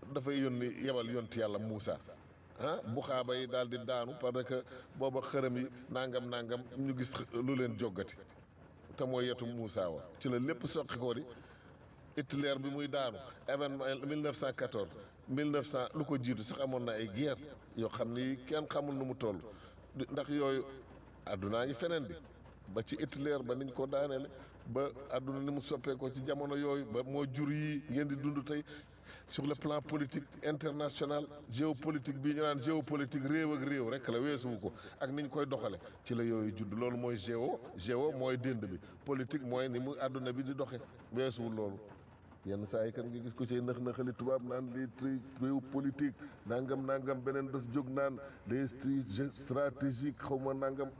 dafay yónni yebal yonti yàlla Muusa ah bu xaaba yi daal di daanu parce que booba xërëm yi nangam nangam ñu gis lu leen joggati te mooy yetu Muusa wa ci la lépp soqi ko di Hitler bi muy daanu événement 1914 1900 lu ko jiitu sax amoon na ay guerre yoo xam ni kenn xamul nu mu toll ndax yooyu àddunaa ngi feneen di ba ci Hitler ba niñ ko daaneele ba àdduna ni mu soppee ko ci jamono yooyu ba moo jur yi ngeen di dund tey sur le plan politique international géopolitique bii ñu naan géopolitique réew ak réew rek la weesuwu ko ak niñ koy doxale ci la yooyu judd loolu mooy géo géo mooy dénd bi politique mooy ni mu àdduna bi di doxe weesuwul loolu yenn saa yi kan nga gis ko ci nëx nëxali tubaab naan les tri réew politique nangam nangam beneen daf jóg naan les stratégiques xaw ma nangam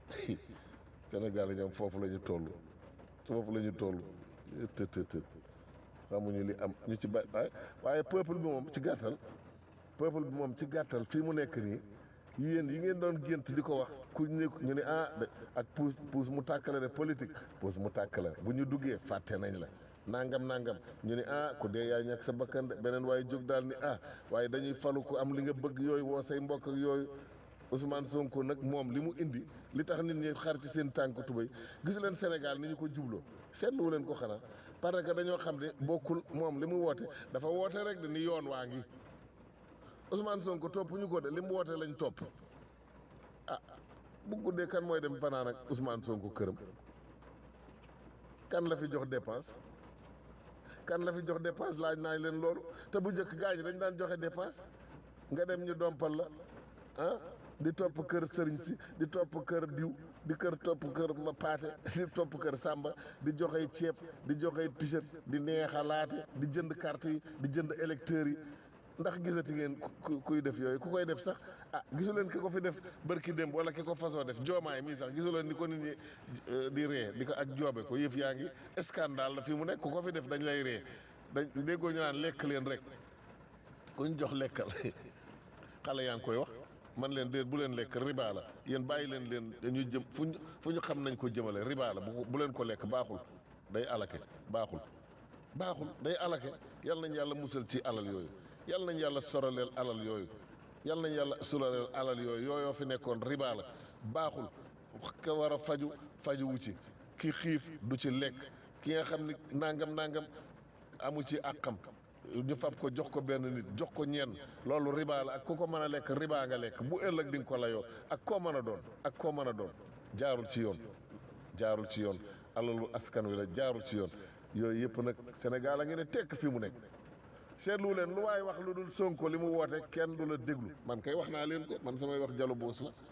Sénégal ñoom foofu la ñu toll foofu la ñu toll të të të xamuñu li am ñu ci ba waaye peuple bi moom ci gàttal peuple bi moom ci gàttal fii mu nekk nii yéen yi ngeen doon gént di ko wax ku ñu ñu ne ah ak puus puus mu tàkkale de politique puus mu tàkkale bu ñu duggee fàtte nañ la nangam nangam ñu ne ah ku dee yaa ñàkk sa bakkan de beneen waaye jóg daal ni ah waaye dañuy falu ko am li nga bëgg yooyu woo say mbokk ak yooyu Ousmane Sonko nag moom li mu indi li tax nit ñi xar ci seen tànk tubéy gis leen Sénégal ni ñu ko jubloo seetlu leen ko xanaa parce que dañoo xam ne bokkul moom li mu woote dafa woote rek de ni yoon waa ngi Ousmane Sonko topp ñu ko de li mu woote lañ topp ah bu guddee kan mooy dem fanaan ak Ousmane Sonko këram kan la fi jox dépense kan la fi jox dépense laaj naa leen loolu te bu njëkk gaa ñi dañ daan joxe dépense nga dem ñu dompal la ah di topp kër sëriñ si di topp kër diw di kër topp kër ma paate di topp kër sàmba di joxe ceeb di joxe t-shirt di neexalaate di jënd carte yi di jënd électeurs yi ndax gisati ngeen kuy def yooyu ku koy def sax ah gisu leen ki ko fi def bërki démb wala ki ko fasoo def joomaay mii sax gisu leen ni ko nit ñi di ree di ko ak joobe ko yëf yaa ngi scandale la fi mu nekk ku ko fi def dañ lay ree dañ déggoo ñu naan lekk leen rek kuñ jox lekkal xale yaa ngi koy wax man leen déet bu leen lekk riba la yéen bàyyi leen leen dañuy jëm fu ñu fu ñu xam nañ ko jëmale riba la bu bu leen ko lekk baaxul day alake baaxul baaxul day alake yal nañ yàlla musal ci alal yooyu yal nañ yàlla soraleel alal yooyu yal nañ yàlla sulaleel alal yooyu yooyoo fi nekkoon riba la baaxul ka war a faju faju wu ci ki xiif du ci lekk ki nga xam ni nangam nangam amu ci àqam ñu fab ko jox ko benn nit jox ko ñenn loolu riba la ak ku ko mën a lekk riba nga lekk bu ëllëg di nga ko layoo ak koo mën a doon ak koo mën a doon jaarul ci yoon jaarul ci yoon alalu askan wi la jaarul ci yoon yooyu yëpp nag Sénégal a ngi ne tekk fi mu nekk seetlu leen lu waaye wax lu dul Sonko li mu woote kenn du la déglu man kay wax naa leen ko man samay wax jalo boos la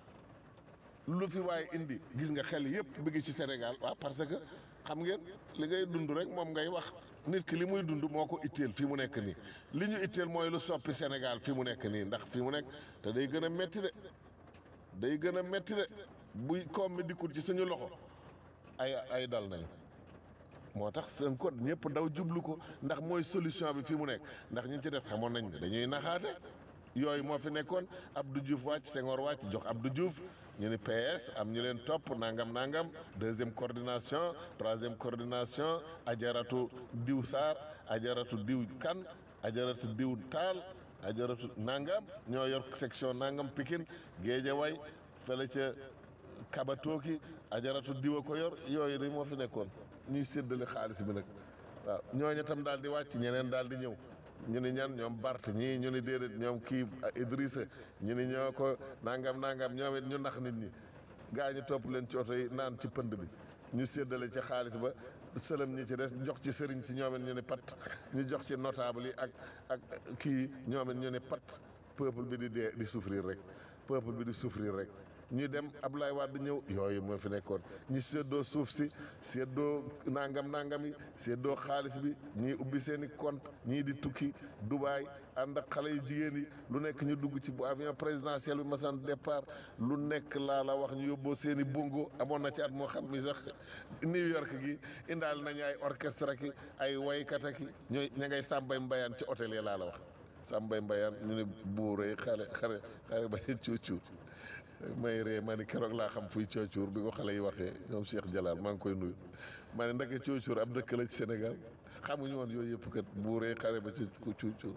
lu fi waaye indi gis nga xel yëpp bi ngi ci Sénégal waaw parce que xam ngeen li ngay dund rek moom ngay wax nit ki li muy dund moo ko itteel fi mu nekk nii li ñu itteel mooy lu soppi Sénégal fi mu nekk nii ndax fi mu nekk te day gën a metti de day gën a metti de buy koom mi dikkul ci suñu loxo ay ay dal nañu moo tax seen code ñëpp daw jublu ko ndax mooy solution bi fi mu nekk ndax ñi ci def xamoon nañ ne dañuy naxaate yooyu moo fi nekkoon Abdou Diouf wàcc Senghor wàcc jox Abdou Diouf ñu ni PS am ñu leen topp nangam nangam deuxième coordination troisième coordination ajaratu diw Sarr ajaratu diw kan ajaratu diw Taal ajaratu nangam ñoo yor section nangam Pikine Guédiawaye fële ca Kabatoki ajaratu diw a ko yor yooyu de moo fi nekkoon ñuy séddale xaalis bi nag waaw ñooñu tam daal di wàcc ñeneen daal di ñëw ñu ni ñan ñoom Bart ñii ñu ni déedéet ñoom kii Idrissa ñu ni ñoo ko nangam nangam ñoom it ñu nax nit ñi gaa ñu topp leen ci oto yi naan ci pënd bi ñu séddale ci xaalis ba sëlëm ñi ci des jox ci sëriñ si ñoom it ñu ni pat ñu jox ci notable yi ak ak kii ñoom it ñu ni pat peuple bi di dee di souffrir rek peuple bi di souffrir rek ñu dem Abdoulaye Wade ñëw yooyu moo fi nekkoon ñi séddoo suuf si séddoo nangam nangam yi séddoo xaalis bi ñii ubbi seen i compte ñii di tukki Dubaay ànd ak xale yu jigéen yi lu nekk ñu dugg ci bu avion présidentiel bi masan départ lu nekk laa la wax ñu yóbboo seen i bongo amoon na ci at moo xam ni sax New York gi indaal nañu ay orchestre ki ay waykat ki ñooy ña ngay sàmbay mbayaan ci hôtel yi laa la wax sàmbay mbayaan ñu ne buuree xale xare xare ba ci cuucuur may ree ma ni keroog laa xam fuy coocuur bi ko xale yi waxee ñoom Cheikh Jalal maa ngi koy nuyu ma ne ndeke coocuur ab dëkk la ci Sénégal xamuñu woon yooyu yëpp kat buuree xare ba ci cuucuur